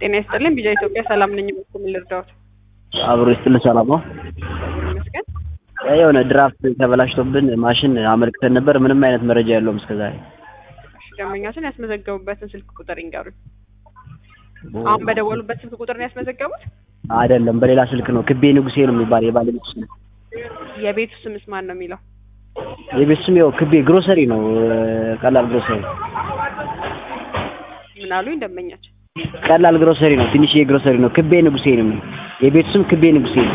ጤና ይስጥልኝ። ቢጃ ኢትዮጵያ ሰላም ነኝ። በኩል ልርዳዎት? አብሮ ይስጥልን። ሰላም ነው። ይመስገን። የሆነ ድራፍት ተበላሽቶብን ማሽን አመልክተን ነበር። ምንም አይነት መረጃ የለውም እስከዛሬ። እሺ፣ ደንበኛችን ያስመዘገቡበትን ስልክ ቁጥር ይንገሩኝ። አሁን በደወሉበት ስልክ ቁጥር ነው ያስመዘገቡት? አይደለም፣ በሌላ ስልክ ነው። ክቤ ንጉሴ ነው የሚባል የባለቤቱ ስም። የቤቱ ስምስ ማን ነው የሚለው? የቤቱ ስም ያው ክቤ ግሮሰሪ ነው። ቀላል ግሮሰሪ ምን አሉኝ ደንበኛችን? ቀላል ግሮሰሪ ነው። ትንሽዬ ግሮሰሪ ነው። ክቤ ንጉሴ ነው የሚለው የቤቱ ስም ክቤ ንጉሴ ነው።